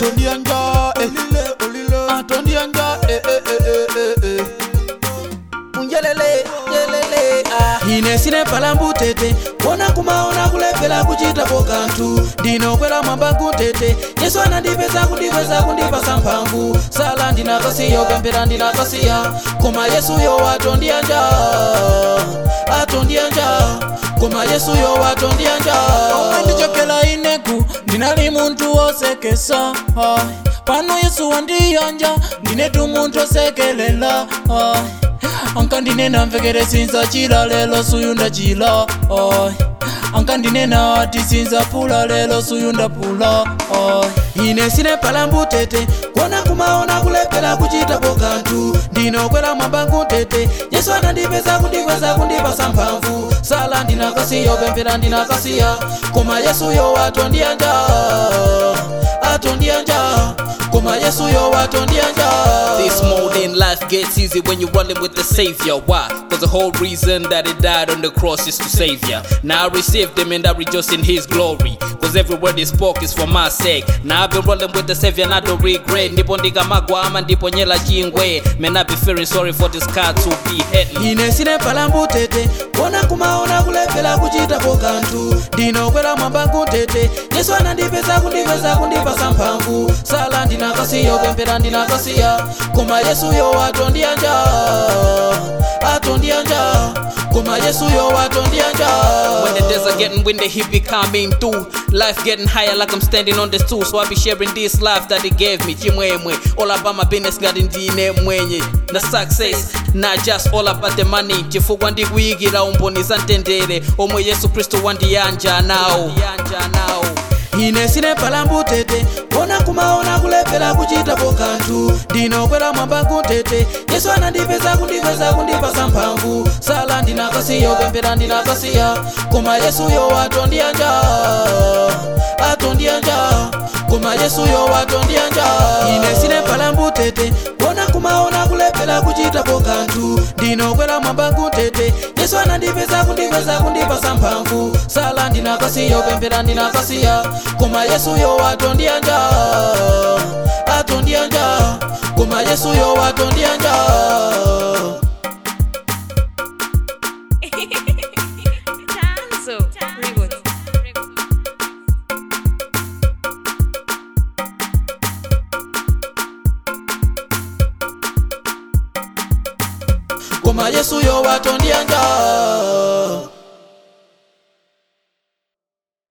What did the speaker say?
atondianja eh. atondianja eh, eh, eh, eh, eh, eh. unjelele jelele ah. ine sine palambu tete kona kumaona kulepela kuchitapo kanthu ndinokwera mwamba kuntete yesu anandipeza kundipeza kundipasa mphamvu sala ndinakasiya upembera ndinakasiya koma yesuyo atondiyanja atondiyanja koma yesuyo atondiyanja ndichokela ineku ndinali munthu wosekesa ai. pano yesu wandiyanja ndinetu munthu osekelela ai. ankandinena mvekere sinza chila lelo suyu ndachila ai. ankandinena ati sinza pula lelo suyu ndapula ai. ine sine palambu tete kona kumaona kulepela kuchitapo kanthu ndinokwera mwamba kuntete yesu anandipeza kundikweza kundipasa mphamvu sala ndinakasiya upembera ndinakasiya koma yesuyo atondiyanja atondiyanja koma yesuyo atondiyanja This modern life gets easy when you're rolling with the Savior. Why? Cause the whole reason that He died on the cross is to save ya. Now I received Him and I rejoice in His glory. Cause every word He spoke is for my sake. Now I've been rolling with the Savior and I don't regret. Ndipo ndikamagwa ama ndipo nyela chingwe. Man, I be feeling sorry for this car to be hitting. ine sine palambu tete kona kumaona kulepela kuchitapo kanthu ndinokwera mwamba kuntete yesu anandipeza kundikweza kundipasa mphamvu sala ndinakasiya upembera ndinakasiya koma yesuyo atondiyanja atondiyanja koma yesuyo atondiyanja When the desert getting windy, he be coming through. Life getting higher like I'm standing on the stool. So I be sharing this life that he gave me. Chimwemwe. All about my business, got ndine mwenye. The success, not just all about the money. Chifukwa ndikuyigira umboni za mtendere. Omwe Yesu Kristo wandiyanja nawo. Yanja nawo. ine sine palambu tete kona kumaona kulepela kuchitapo kanthu ndinokwera mwamba kuntete yesu anandipeza kundikweza kundipasa mphamvu sala ndinakasiya upembera ndinakasiya koma yesuyo atondiyanja atondiyanja koma yesuyo atondiyanja ine sine palambu tete kona kumaona kulepela kuchitapo kanthu ndinokwera mwamba kuntete yesu anandipeza kundikweza kundipasa mphamvu sala ndinakasiya upembera ndinakasiya koma yesuyo atondiyanja atondiyanja koma yesuyo atondiyanja Tanzo. Records. koma yesuyo atondiyanja